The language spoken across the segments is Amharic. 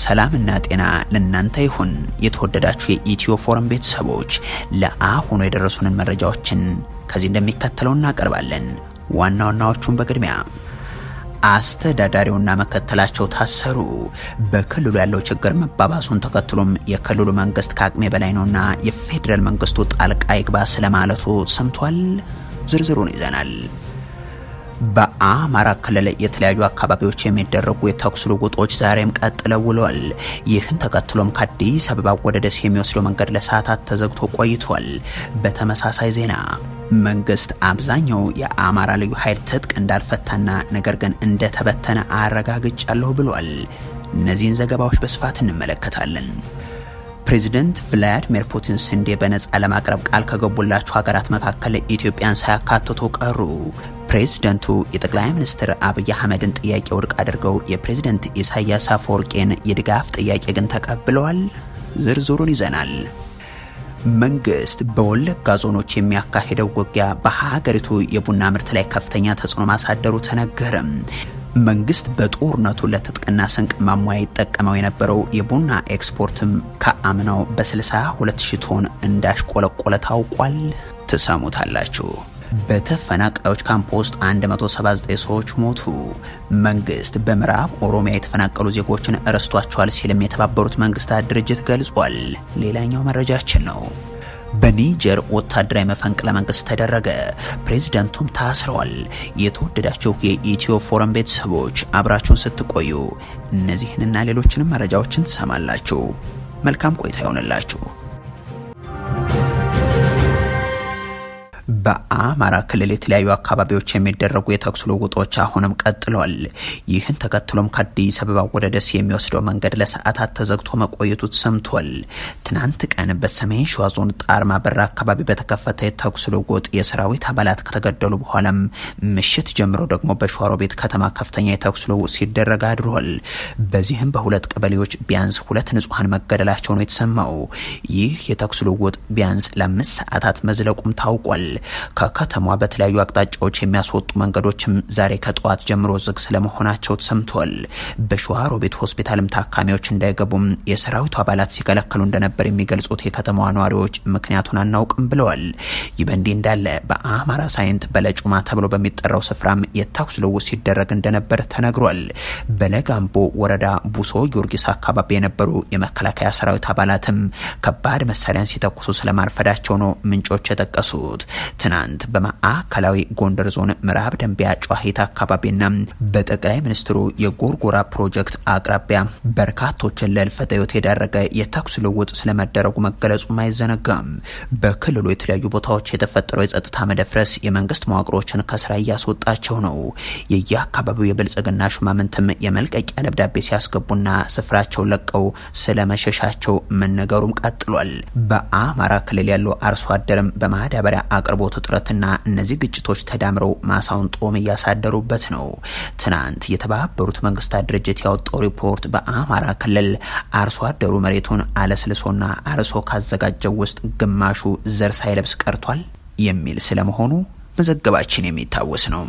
ሰላምና ጤና ለእናንተ ይሁን። የተወደዳችሁ የኢትዮ ፎረም ቤተሰቦች ለአሁኑ የደረሱንን መረጃዎችን ከዚህ እንደሚከተለው እናቀርባለን። ዋና ዋናዎቹን በቅድሚያ አስተዳዳሪውና መከተላቸው ታሰሩ። በክልሉ ያለው ችግር መባባሱን ተከትሎም የክልሉ መንግስት ከአቅሜ በላይ ነውና የፌዴራል መንግስቱ ጣልቃ ይግባ ስለማለቱ ሰምቷል። ዝርዝሩን ይዘናል። በአማራ ክልል የተለያዩ አካባቢዎች የሚደረጉ የተኩስ ልውውጦች ዛሬም ቀጥለው ውለዋል። ይህን ተከትሎም ከአዲስ አበባ ወደ ደሴ የሚወስደው መንገድ ለሰዓታት ተዘግቶ ቆይቷል። በተመሳሳይ ዜና መንግስት አብዛኛው የአማራ ልዩ ኃይል ትጥቅ እንዳልፈታና ነገር ግን እንደተበተነ አረጋግጫለሁ ብሏል። እነዚህን ዘገባዎች በስፋት እንመለከታለን። ፕሬዚደንት ቭላዲሚር ፑቲን ስንዴ በነጻ ለማቅረብ ቃል ከገቡላቸው ሀገራት መካከል ኢትዮጵያን ሳያካትቱ ቀሩ። ፕሬዝደንቱ የጠቅላይ ሚኒስትር አብይ አህመድን ጥያቄ ውድቅ አድርገው የፕሬዝደንት ኢሳያስ አፈወርቄን የድጋፍ ጥያቄ ግን ተቀብለዋል። ዝርዝሩን ይዘናል። መንግስት በወለጋ ዞኖች የሚያካሂደው ውጊያ በሀገሪቱ የቡና ምርት ላይ ከፍተኛ ተጽዕኖ ማሳደሩ ተነገረም። መንግስት በጦርነቱ ለትጥቅና ስንቅ ማሟያ ይጠቀመው የነበረው የቡና ኤክስፖርትም ከአምናው በ62 ሺህ ቶን እንዳሽቆለቆለ ታውቋል። ትሰሙታላችሁ። በተፈናቃዮች ካምፕ ውስጥ 179 ሰዎች ሞቱ። መንግስት በምዕራብ ኦሮሚያ የተፈናቀሉ ዜጎችን ረስቷቸዋል ሲልም የተባበሩት መንግስታት ድርጅት ገልጿል። ሌላኛው መረጃችን ነው። በኒጀር ወታደራዊ መፈንቅለ መንግስት ተደረገ። ፕሬዚዳንቱም ታስረዋል። የተወደዳችሁ የኢትዮ ፎረም ቤተሰቦች አብራችሁን ስትቆዩ እነዚህንና ሌሎችንም መረጃዎችን ትሰማላችሁ። መልካም ቆይታ ይሆንላችሁ። በአማራ ክልል የተለያዩ አካባቢዎች የሚደረጉ የተኩስ ልውውጦች አሁንም ቀጥለዋል። ይህን ተከትሎም ከአዲስ አበባ ወደ ደሴ የሚወስደው መንገድ ለሰዓታት ተዘግቶ መቆየቱ ተሰምቷል። ትናንት ቀን በሰሜን ሸዋ ዞን ጣርማ በር አካባቢ በተከፈተ የተኩስ ልውውጥ የሰራዊት አባላት ከተገደሉ በኋላም ምሽት ጀምሮ ደግሞ በሸዋሮቤት ከተማ ከፍተኛ የተኩስ ልውውጥ ሲደረግ አድሯል። በዚህም በሁለት ቀበሌዎች ቢያንስ ሁለት ንጹሐን መገደላቸው ነው የተሰማው። ይህ የተኩስ ልውውጥ ቢያንስ ለአምስት ሰዓታት መዝለቁም ታውቋል። ከከተማ በተለያዩ አቅጣጫዎች የሚያስወጡ መንገዶችም ዛሬ ከጠዋት ጀምሮ ዝግ ስለመሆናቸው ተሰምቷል። በሸዋሮቢት ሆስፒታልም ታካሚዎች እንዳይገቡም የሰራዊቱ አባላት ሲከለከሉ እንደነበር የሚገልጹት የከተማዋ ነዋሪዎች ምክንያቱን አናውቅም ብለዋል። ይህ በእንዲህ እንዳለ በአማራ ሳይንት በለጩማ ተብሎ በሚጠራው ስፍራም የተኩስ ልውውጥ ሲደረግ እንደነበር ተነግሯል። በለጋምቦ ወረዳ ቡሶ ጊዮርጊስ አካባቢ የነበሩ የመከላከያ ሰራዊት አባላትም ከባድ መሳሪያን ሲተኩሱ ስለማርፈዳቸው ነው ምንጮች የጠቀሱት። ትናንት በማዕከላዊ ጎንደር ዞን ምዕራብ ደንቢያ ጨዋሂት አካባቢና በጠቅላይ ሚኒስትሩ የጎርጎራ ፕሮጀክት አቅራቢያ በርካቶችን ለህልፈተ ህይወት የዳረገ የተኩስ ልውውጥ ስለመደረጉ መገለጹም አይዘነጋም። በክልሉ የተለያዩ ቦታዎች የተፈጠረው የጸጥታ መደፍረስ የመንግስት መዋቅሮችን ከስራ እያስወጣቸው ነው። የየአካባቢው የብልጽግና ሹማምንትም የመልቀቂያ ደብዳቤ ሲያስገቡና ስፍራቸውን ለቀው ስለመሸሻቸው መነገሩም ቀጥሏል። በአማራ ክልል ያለው አርሶ አደርም በማዳበሪያ አቅርቦት እጥረትና እነዚህ ግጭቶች ተዳምረው ማሳውን ጦም እያሳደሩበት ነው። ትናንት የተባበሩት መንግስታት ድርጅት ያወጣው ሪፖርት በአማራ ክልል አርሶ አደሩ መሬቱን አለስልሶና አርሶ ካዘጋጀው ውስጥ ግማሹ ዘር ሳይለብስ ቀርቷል የሚል ስለመሆኑ መዘገባችን የሚታወስ ነው።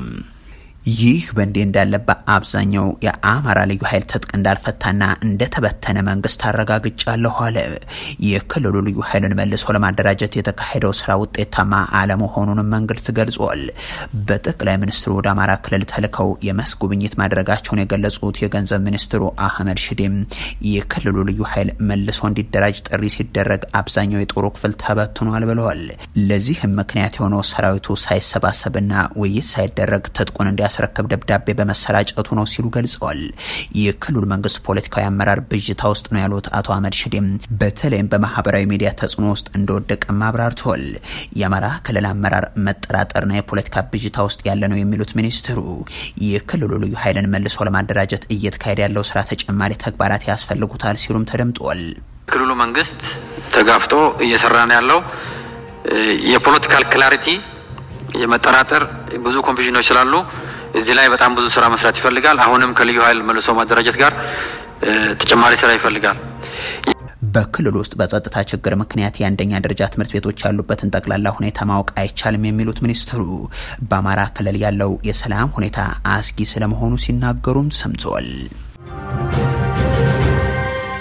ይህ በእንዲህ እንዳለ በአብዛኛው የአማራ ልዩ ኃይል ትጥቅ እንዳልፈታና እንደተበተነ መንግስት አረጋግጫለሁ አለ። የክልሉ ልዩ ኃይልን መልሶ ለማደራጀት የተካሄደው ስራ ውጤታማ አለመሆኑንም መንግስት ገልጿል። በጠቅላይ ሚኒስትሩ ወደ አማራ ክልል ተልከው የመስክ ጉብኝት ማድረጋቸውን የገለጹት የገንዘብ ሚኒስትሩ አህመድ ሽዴም የክልሉ ልዩ ኃይል መልሶ እንዲደራጅ ጥሪ ሲደረግ አብዛኛው የጦሩ ክፍል ተበትኗል ብለዋል። ለዚህም ምክንያት የሆነው ሰራዊቱ ሳይሰባሰብና ውይይት ሳይደረግ ትጥቁን እንዲያ ያስረከብ ደብዳቤ በመሰራጨቱ ነው ሲሉ ገልጸዋል። የክልሉ መንግስት ፖለቲካዊ አመራር ብዥታ ውስጥ ነው ያሉት አቶ አህመድ ሽዴም በተለይም በማህበራዊ ሚዲያ ተጽዕኖ ውስጥ እንደወደቀም አብራርተዋል። የአማራ ክልል አመራር መጠራጠርና የፖለቲካ ብዥታ ውስጥ ያለ ነው የሚሉት ሚኒስትሩ የክልሉ ልዩ ኃይልን መልሶ ለማደራጀት እየተካሄደ ያለው ስራ ተጨማሪ ተግባራት ያስፈልጉታል ሲሉም ተደምጧል። ክልሉ መንግስት ተጋፍጦ እየሰራ ነው ያለው የፖለቲካል ክላሪቲ የመጠራጠር ብዙ ኮንፊዥኖች ስላሉ እዚህ ላይ በጣም ብዙ ስራ መስራት ይፈልጋል። አሁንም ከልዩ ኃይል መልሶ ማደራጀት ጋር ተጨማሪ ስራ ይፈልጋል። በክልል ውስጥ በጸጥታ ችግር ምክንያት የአንደኛ ደረጃ ትምህርት ቤቶች ያሉበትን ጠቅላላ ሁኔታ ማወቅ አይቻልም የሚሉት ሚኒስትሩ በአማራ ክልል ያለው የሰላም ሁኔታ አስጊ ስለመሆኑ ሲናገሩም ሰምተዋል።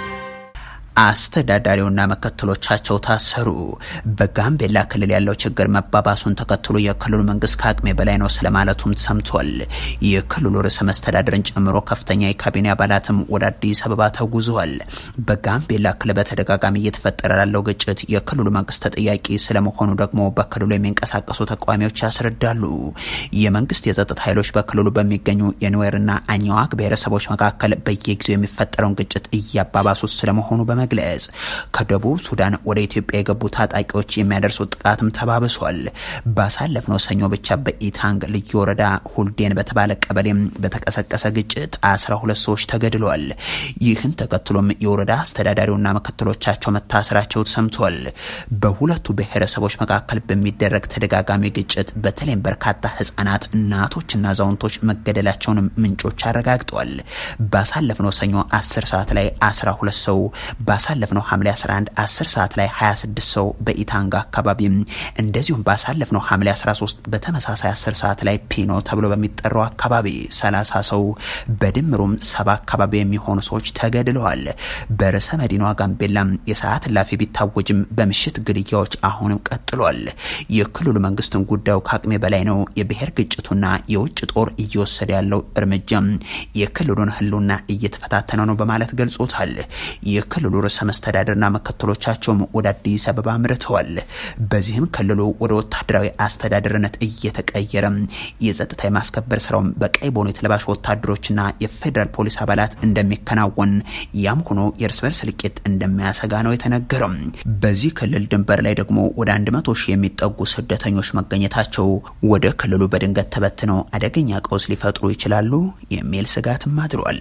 አስተዳዳሪውና ምክትሎቻቸው ታሰሩ። በጋምቤላ ክልል ያለው ችግር መባባሱን ተከትሎ የክልሉ መንግስት ከአቅሜ በላይ ነው ስለማለቱም ሰምቷል። የክልሉ ርዕሰ መስተዳድርን ጨምሮ ከፍተኛ የካቢኔ አባላትም ወደ አዲስ አበባ ተጉዘዋል። በጋምቤላ ክልል በተደጋጋሚ እየተፈጠረ ላለው ግጭት የክልሉ መንግስት ተጠያቂ ስለመሆኑ ደግሞ በክልሉ የሚንቀሳቀሱ ተቃዋሚዎች ያስረዳሉ። የመንግስት የጸጥታ ኃይሎች በክልሉ በሚገኙ የኑዌርና አኝዋክ ብሔረሰቦች መካከል በየጊዜው የሚፈጠረውን ግጭት እያባባሱት ስለመሆኑ በመግለጽ ከደቡብ ሱዳን ወደ ኢትዮጵያ የገቡ ታጣቂዎች የሚያደርሱት ጥቃትም ተባብሷል። ባሳለፍነው ሰኞ ብቻ በኢታንግ ልዩ ወረዳ ሁልዴን በተባለ ቀበሌም በተቀሰቀሰ ግጭት አስራ ሁለት ሰዎች ተገድለዋል። ይህን ተከትሎም የወረዳ አስተዳዳሪውና ምክትሎቻቸው መታሰራቸው ተሰምቷል። በሁለቱ ብሔረሰቦች መካከል በሚደረግ ተደጋጋሚ ግጭት በተለይም በርካታ ህጻናት፣ እናቶችና አዛውንቶች መገደላቸውንም ምንጮች አረጋግጠዋል። ባሳለፍነው ሰኞ 10 ሰዓት ላይ 12 ሰው፣ ባሳለፍነው ሐምሌ 11 10 ሰዓት ላይ 26 ሰው በኢታንጋ አካባቢ እንደዚሁም ባሳለፍነው ሐምሌ 13 በተመሳሳይ 10 ሰዓት ላይ ፒኖ ተብሎ በሚጠራው አካባቢ 30 ሰው በድምሩም ሰባ አካባቢ የሚሆኑ ሰዎች ተገድለዋል። በርዕሰ መዲናዋ ጋምቤላም የሰዓት እላፊ ቢታወጅም በምሽት ግድያዎች አሁንም ቀጥሏል። የክልሉ መንግስትን ጉዳዩ ከአቅሜ በላይ ነው፣ የብሔር ግጭቱና የውጭ ጦር እየወሰደ ያለው እርምጃም የክልሉን ህልውና እየተፈታተነ ነው በማለት ገልጾታል። የክልሉ ርዕሰ መስተዳድርና ምክትሎቻቸውም ወደ አዲስ አበባ አምርተዋል። በዚህም ክልሉ ወደ ወታደራዊ አስተዳደርነት እየተቀየረ የጸጥታ የማስከበር ስራውም በቀይ ቦኔት ለባሽ ወታደሮችና የፌዴራል ፖሊስ አባላት እንደሚከናወን ያም ሆኖ የእርስ በርስ እልቂት እንደሚያሰጋ ነው የተነገረው። በዚህ ክልል ድንበር ላይ ደግሞ ወደ አንድ መቶ ሺህ የሚጠጉ ስደተኞች መገኘታቸው ወደ ክልሉ በድንገት ተበትነው አደገኛ ቀውስ ሊፈጥሩ ይችላሉ የሚል ስጋትም አድሯል።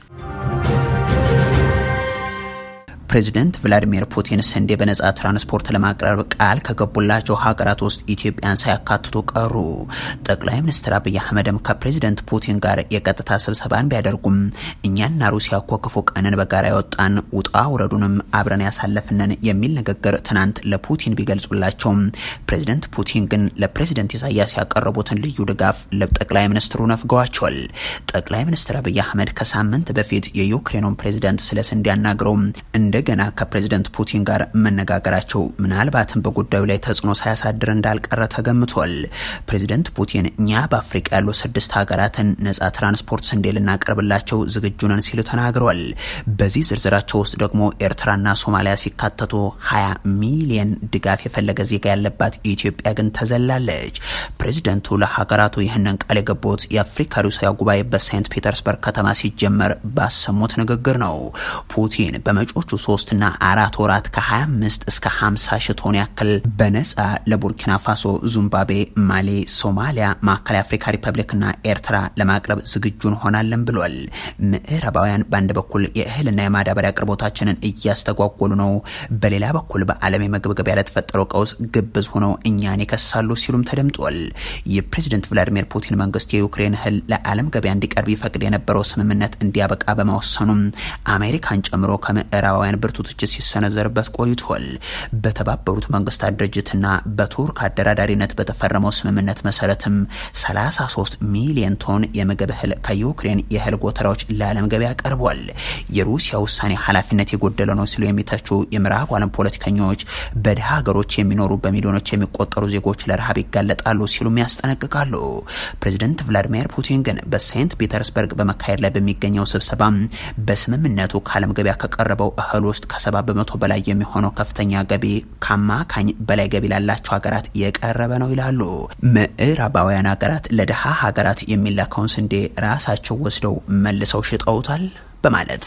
ፕሬዚደንት ቭላዲሚር ፑቲን ስንዴ በነጻ ትራንስፖርት ለማቅረብ ቃል ከገቡላቸው ሀገራት ውስጥ ኢትዮጵያን ሳያካትቱ ቀሩ። ጠቅላይ ሚኒስትር አብይ አህመድም ከፕሬዚደንት ፑቲን ጋር የቀጥታ ስብሰባን ቢያደርጉም እኛና ሩሲያ እኮ ክፉ ቀንን በጋራ ያወጣን ውጣ ውረዱንም አብረን ያሳለፍንን የሚል ንግግር ትናንት ለፑቲን ቢገልጹላቸውም ፕሬዚደንት ፑቲን ግን ለፕሬዚደንት ኢሳያስ ያቀረቡትን ልዩ ድጋፍ ለጠቅላይ ሚኒስትሩ ነፍገዋቸዋል። ጠቅላይ ሚኒስትር አብይ አህመድ ከሳምንት በፊት የዩክሬኑን ፕሬዚደንት ስለ ስንዴ አናግረው እንደገና ከፕሬዚደንት ፑቲን ጋር መነጋገራቸው ምናልባትም በጉዳዩ ላይ ተጽዕኖ ሳያሳድር እንዳልቀረ ተገምቷል። ፕሬዚደንት ፑቲን እኛ በአፍሪቃ ያሉ ስድስት ሀገራትን ነጻ ትራንስፖርት ስንዴ ልናቀርብላቸው ዝግጁ ነን ሲሉ ተናግረዋል። በዚህ ዝርዝራቸው ውስጥ ደግሞ ኤርትራና ሶማሊያ ሲካተቱ 20 ሚሊየን ድጋፍ የፈለገ ዜጋ ያለባት ኢትዮጵያ ግን ተዘላለች። ፕሬዚደንቱ ለሀገራቱ ይህንን ቃል የገቡት የአፍሪካ ሩሲያ ጉባኤ በሴንት ፒተርስበርግ ከተማ ሲጀመር ባሰሙት ንግግር ነው። ፑቲን በመጪዎቹ ሶስትና አራት ወራት ከ25 እስከ 50 ሺህ ቶን ያክል በነጻ ለቡርኪና ፋሶ፣ ዚምባብዌ፣ ማሊ፣ ሶማሊያ፣ ማዕከላዊ አፍሪካ ሪፐብሊክና ኤርትራ ለማቅረብ ዝግጁ እንሆናለን ብሏል። ምዕራባውያን በአንድ በኩል የእህልና የማዳበሪያ አቅርቦታችንን እያስተጓጎሉ ነው፣ በሌላ በኩል በዓለም የምግብ ገበያ ለተፈጠረው ቀውስ ግብዝ ሆነው እኛን ይከሳሉ ሲሉም ተደምጧል። የፕሬዚደንት ቭላዲሚር ፑቲን መንግስት የዩክሬን እህል ለዓለም ገበያ እንዲቀርብ ይፈቅድ የነበረው ስምምነት እንዲያበቃ በመወሰኑም አሜሪካን ጨምሮ ከምዕራባውያን ብርቱ ትችት ሲሰነዘርበት ቆይቷል። በተባበሩት መንግስታት ድርጅትና በቱርክ አደራዳሪነት በተፈረመው ስምምነት መሰረትም 33 ሚሊዮን ቶን የምግብ እህል ከዩክሬን የእህል ጎተራዎች ለዓለም ገበያ ቀርቧል። የሩሲያ ውሳኔ ኃላፊነት የጎደለ ነው ሲሉ የሚተቹ የምዕራብ ዓለም ፖለቲከኞች በድሃ ሀገሮች የሚኖሩ በሚሊዮኖች የሚቆጠሩ ዜጎች ለረሃብ ይጋለጣሉ ሲሉም ያስጠነቅቃሉ። ፕሬዚደንት ቭላዲሚር ፑቲን ግን በሴንት ፒተርስበርግ በመካሄድ ላይ በሚገኘው ስብሰባ በስምምነቱ ከዓለም ገበያ ከቀረበው እህል ውስጥ ከሰባ በመቶ በላይ የሚሆነው ከፍተኛ ገቢ ከአማካኝ በላይ ገቢ ላላቸው ሀገራት የቀረበ ነው ይላሉ። ምዕራባውያን ሀገራት ለድሃ ሀገራት የሚላከውን ስንዴ ራሳቸው ወስደው መልሰው ሽጠውታል በማለት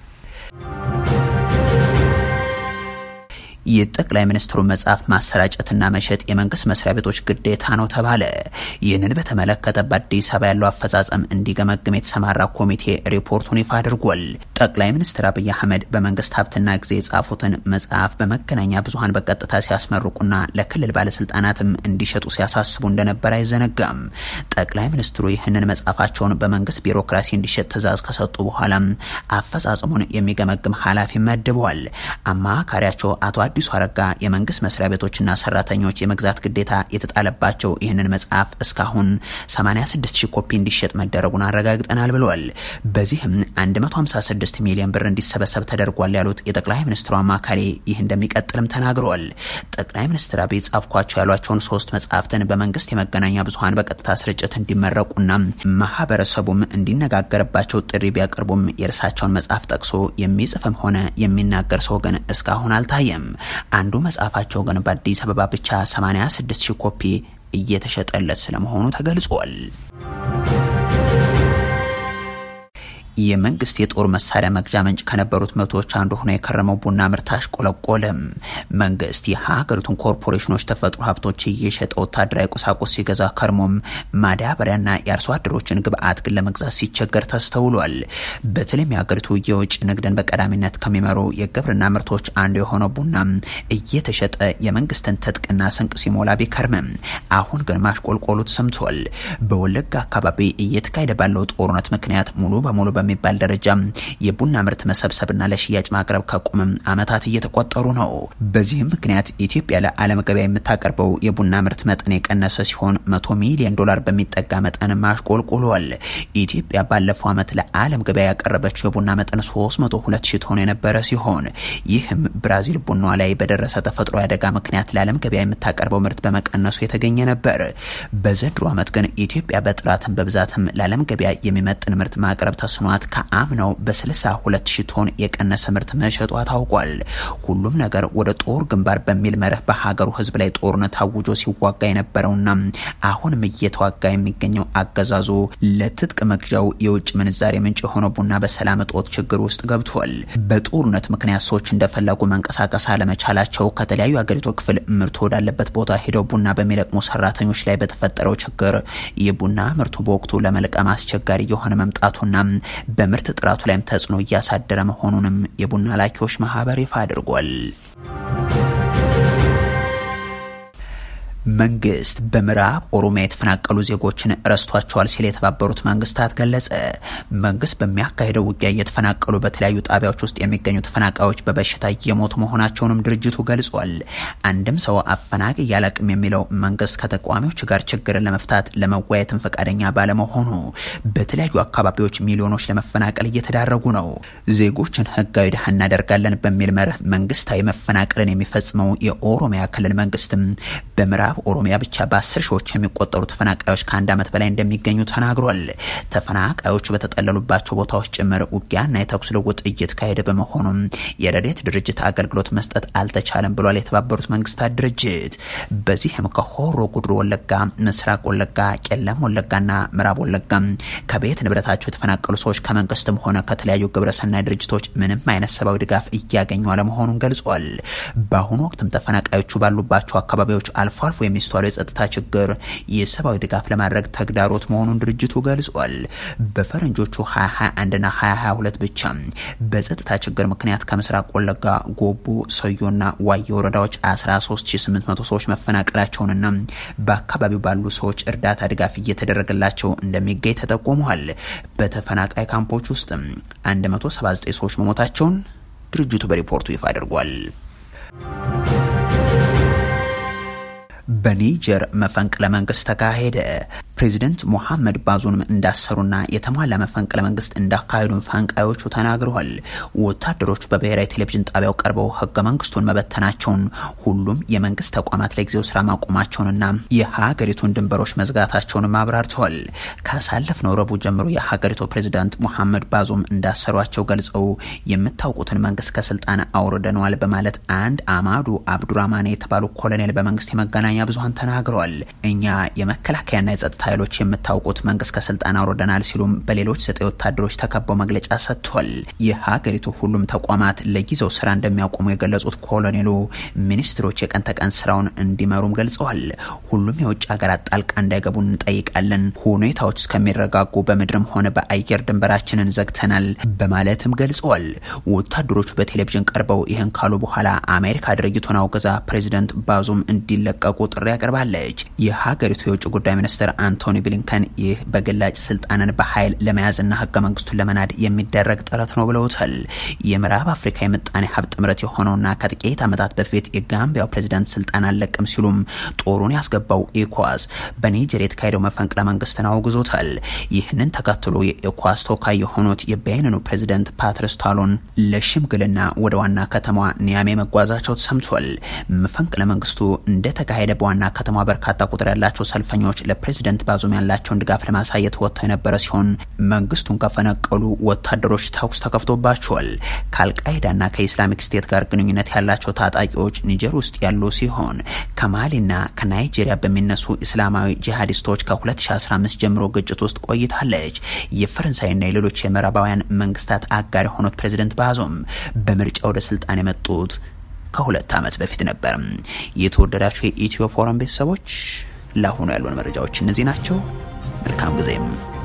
የጠቅላይ ሚኒስትሩ መጽሐፍ ማሰራጨትና መሸጥ የመንግስት መስሪያ ቤቶች ግዴታ ነው ተባለ። ይህንን በተመለከተ በአዲስ አበባ ያለው አፈጻጸም እንዲገመግም የተሰማራ ኮሚቴ ሪፖርቱን ይፋ አድርጓል። ጠቅላይ ሚኒስትር አብይ አህመድ በመንግስት ሀብትና ጊዜ የጻፉትን መጽሐፍ በመገናኛ ብዙኃን በቀጥታ ሲያስመርቁና ለክልል ባለስልጣናትም እንዲሸጡ ሲያሳስቡ እንደነበር አይዘነጋም። ጠቅላይ ሚኒስትሩ ይህንን መጽሐፋቸውን በመንግስት ቢሮክራሲ እንዲሸጥ ትዕዛዝ ከሰጡ በኋላም አፈጻጸሙን የሚገመግም ኃላፊ መድበዋል። አማካሪያቸው አቶ አዲሱ አዲሱ አረጋ የመንግስት መስሪያ ቤቶችና ሰራተኞች የመግዛት ግዴታ የተጣለባቸው ይህንን መጽሐፍ እስካሁን 86 ሺህ ኮፒ እንዲሸጥ መደረጉን አረጋግጠናል ብለዋል። በዚህም 156 ሚሊዮን ብር እንዲሰበሰብ ተደርጓል ያሉት የጠቅላይ ሚኒስትሩ አማካሪ ይህ እንደሚቀጥልም ተናግረዋል። ጠቅላይ ሚኒስትር አብይ ጻፍኳቸው ያሏቸውን ሶስት መጽሐፍትን በመንግስት የመገናኛ ብዙኃን በቀጥታ ስርጭት እንዲመረቁና ማህበረሰቡም እንዲነጋገርባቸው ጥሪ ቢያቀርቡም የእርሳቸውን መጽሐፍ ጠቅሶ የሚጽፍም ሆነ የሚናገር ሰው ግን እስካሁን አልታየም። አንዱ መጽሐፋቸው ግን በአዲስ አበባ ብቻ 86 ሺህ ኮፒ እየተሸጠለት ስለመሆኑ ተገልጿል። የመንግስት የጦር መሳሪያ መግዣ ምንጭ ከነበሩት መቶዎች አንዱ ሆኖ የከረመው ቡና ምርት አሽቆለቆለም። መንግስት የሀገሪቱን ኮርፖሬሽኖች ተፈጥሮ ሀብቶች እየሸጠ ወታደራዊ ቁሳቁስ ሲገዛ ከርሞም ማዳበሪያና የአርሶ አደሮችን ግብአት ግን ለመግዛት ሲቸገር ተስተውሏል። በተለይም የሀገሪቱ የውጭ ንግድን በቀዳሚነት ከሚመሩ የግብርና ምርቶች አንዱ የሆነው ቡና እየተሸጠ የመንግስትን ትጥቅና ስንቅ ሲሞላ ቢከርምም አሁን ግን ማሽቆልቆሉ ተሰምቷል። በወለጋ አካባቢ እየተካሄደ ባለው ጦርነት ምክንያት ሙሉ በሙሉ በሚባል ደረጃ የቡና ምርት መሰብሰብና ለሽያጭ ማቅረብ ከቆመም ዓመታት እየተቆጠሩ ነው። በዚህም ምክንያት ኢትዮጵያ ለዓለም ገበያ የምታቀርበው የቡና ምርት መጠን የቀነሰ ሲሆን መቶ ሚሊዮን ዶላር በሚጠጋ መጠን ማሽቆልቁሏል። ኢትዮጵያ ባለፈው ዓመት ለዓለም ገበያ ያቀረበችው የቡና መጠን 302 ሺህ ቶን የነበረ ሲሆን ይህም ብራዚል ቡናዋ ላይ በደረሰ ተፈጥሮ አደጋ ምክንያት ለዓለም ገበያ የምታቀርበው ምርት በመቀነሱ የተገኘ ነበር። በዘንድሮ ዓመት ግን ኢትዮጵያ በጥራትም በብዛትም ለዓለም ገበያ የሚመጥን ምርት ማቅረብ ተስኗት ከአምናው በ62 ሺህ ቶን የቀነሰ ምርት መሸጧ ታውቋል። ሁሉም ነገር ወደ ጦር ግንባር በሚል መርህ በሀገሩ ሕዝብ ላይ ጦርነት አውጆ ሲዋጋ የነበረውና አሁንም እየተዋጋ የሚገኘው አገዛዙ ለትጥቅ መግዣው የውጭ ምንዛሬ ምንጭ የሆነው ቡና በሰላም እጦት ችግር ውስጥ ገብቷል። በጦርነት ምክንያት ሰዎች እንደፈለጉ መንቀሳቀስ አለመቻላቸው ከተለያዩ አገሪቱ ክፍል ምርቱ ወዳለበት ቦታ ሄደው ቡና በሚለቅሙ ሰራተኞች ላይ በተፈጠረው ችግር የቡና ምርቱ በወቅቱ ለመልቀም አስቸጋሪ የሆነ መምጣቱና በምርት ጥራቱ ላይም ተጽዕኖ እያሳደረ መሆኑንም የቡና ላኪዎች ማህበር ይፋ አድርጓል። መንግስት በምዕራብ ኦሮሚያ የተፈናቀሉ ዜጎችን ረስቷቸዋል ሲል የተባበሩት መንግስታት ገለጸ። መንግስት በሚያካሄደው ውጊያ እየተፈናቀሉ በተለያዩ ጣቢያዎች ውስጥ የሚገኙ ተፈናቃዮች በበሽታ እየሞቱ መሆናቸውንም ድርጅቱ ገልጿል። አንድም ሰው አፈናቃይ ያላቅም የሚለው መንግስት ከተቃዋሚዎች ጋር ችግርን ለመፍታት ለመወያየትም ፈቃደኛ ባለመሆኑ በተለያዩ አካባቢዎች ሚሊዮኖች ለመፈናቀል እየተዳረጉ ነው። ዜጎችን ህጋዊ ድሃ እናደርጋለን በሚል መርህ መንግስታዊ መፈናቀልን የሚፈጽመው የኦሮሚያ ክልል መንግስትም በምዕራብ ኦሮሚያ ብቻ በአስር ሺዎች የሚቆጠሩ ተፈናቃዮች ከአንድ ዓመት በላይ እንደሚገኙ ተናግሯል። ተፈናቃዮቹ በተጠለሉባቸው ቦታዎች ጭምር ውጊያና የተኩስ ልውውጥ እየተካሄደ በመሆኑም የረድኤት ድርጅት አገልግሎት መስጠት አልተቻለም ብሏል የተባበሩት መንግስታት ድርጅት። በዚህም ከሆሮ ጉድሩ ወለጋ፣ ምስራቅ ወለጋ፣ ቄለም ወለጋና ምዕራብ ወለጋ ከቤት ንብረታቸው የተፈናቀሉ ሰዎች ከመንግስትም ሆነ ከተለያዩ ግብረሰናይ ድርጅቶች ምንም አይነት ሰብአዊ ድጋፍ እያገኙ አለመሆኑን ገልጿል። በአሁኑ ወቅትም ተፈናቃዮቹ ባሉባቸው አካባቢዎች አልፎ አልፎ የሚስተዋለው የጸጥታ ችግር የሰብአዊ ድጋፍ ለማድረግ ተግዳሮት መሆኑን ድርጅቱ ገልጿል። በፈረንጆቹ 2021ና 2022 ብቻ በጸጥታ ችግር ምክንያት ከምስራቅ ወለጋ ጎቡ፣ ሰዮና ዋየ ወረዳዎች 13800 ሰዎች መፈናቀላቸውንና በአካባቢው ባሉ ሰዎች እርዳታ ድጋፍ እየተደረገላቸው እንደሚገኝ ተጠቁሟል። በተፈናቃይ ካምፖች ውስጥ 179 ሰዎች መሞታቸውን ድርጅቱ በሪፖርቱ ይፋ አድርጓል። በኒጀር መፈንቅለ መንግስት ተካሄደ። ፕሬዚደንት ሞሐመድ ባዙንም እንዳሰሩና የተሟላ መፈንቅለ መንግስት እንዳካሄዱ ፈንቃዮቹ ተናግረዋል። ወታደሮቹ በብሔራዊ ቴሌቪዥን ጣቢያው ቀርበው ህገ መንግስቱን መበተናቸውን፣ ሁሉም የመንግስት ተቋማት ለጊዜው ስራ ማቆማቸውንና የሀገሪቱን ድንበሮች መዝጋታቸውንም አብራርተዋል። ካሳለፍነው ረቡዕ ጀምሮ የሀገሪቱ ፕሬዚዳንት ሞሐመድ ባዙም እንዳሰሯቸው ገልጸው የምታውቁትን መንግስት ከስልጣን አውርደነዋል በማለት አንድ አማዱ አብዱራማን የተባሉ ኮሎኔል በመንግስት የመገናኛ ብዙሀን ተናግረዋል። እኛ የመከላከያና የጸጥታ ኃይሎች የምታውቁት መንግስት ከስልጣን አውርደናል ሲሉም በሌሎች ዘጠኝ ወታደሮች ተከበው መግለጫ ሰጥቷል። የሀገሪቱ ሁሉም ተቋማት ለጊዜው ስራ እንደሚያቆሙ የገለጹት ኮሎኔሉ ሚኒስትሮች የቀን ተቀን ስራውን እንዲመሩም ገልጸዋል። ሁሉም የውጭ ሀገራት ጣልቃ እንዳይገቡ እንጠይቃለን። ሁኔታዎች እስከሚረጋጉ በምድርም ሆነ በአየር ድንበራችንን ዘግተናል በማለትም ገልጸዋል። ወታደሮቹ በቴሌቪዥን ቀርበው ይህን ካሉ በኋላ አሜሪካ ድርጊቱን አውግዛ ፕሬዚደንት ባዙም እንዲለቀቁ ጥሪ ጥሪ አቅርባለች። የሀገሪቱ የውጭ ጉዳይ ሚኒስትር አንቶኒ ብሊንከን ይህ በግላጭ ስልጣንን በኃይል ለመያዝና ህገ መንግስቱን ለመናድ የሚደረግ ጥረት ነው ብለውታል። የምዕራብ አፍሪካ የምጣኔ ሀብት ጥምረት የሆነውና ከጥቂት ዓመታት በፊት የጋምቢያው ፕሬዚዳንት ስልጣን አልለቅም ሲሉም ጦሩን ያስገባው ኢኳስ በኒጀር የተካሄደው መፈንቅለ መንግስትን አውግዞታል። ይህንን ተከትሎ የኢኳስ ተወካይ የሆኑት የቤኒኑ ፕሬዚደንት ፓትሪስ ታሎን ለሽምግልና ወደ ዋና ከተማዋ ኒያሜ መጓዛቸው ተሰምቷል። መፈንቅለ መንግስቱ እንደተካሄደ በዋና ከተማ በርካታ ቁጥር ያላቸው ሰልፈኞች ለፕሬዚደንት ባዙም ያላቸውን ድጋፍ ለማሳየት ወጥተው የነበረ ሲሆን መንግስቱን ከፈነቀሉ ወታደሮች ተኩስ ተከፍቶባቸዋል። ከአልቃይዳና ከኢስላሚክ ስቴት ጋር ግንኙነት ያላቸው ታጣቂዎች ኒጀር ውስጥ ያሉ ሲሆን ከማሊና ከናይጄሪያ በሚነሱ እስላማዊ ጂሃዲስቶች ከ2015 ጀምሮ ግጭት ውስጥ ቆይታለች። የፈረንሳይና የሌሎች የምዕራባውያን መንግስታት አጋር የሆኑት ፕሬዚደንት ባዞም በምርጫ ወደ ስልጣን የመጡት ከሁለት ዓመት በፊት ነበር። የተወደዳችሁ የኢትዮ ፎረም ቤተሰቦች ለአሁኑ ያሉን መረጃዎች እነዚህ ናቸው። መልካም ጊዜም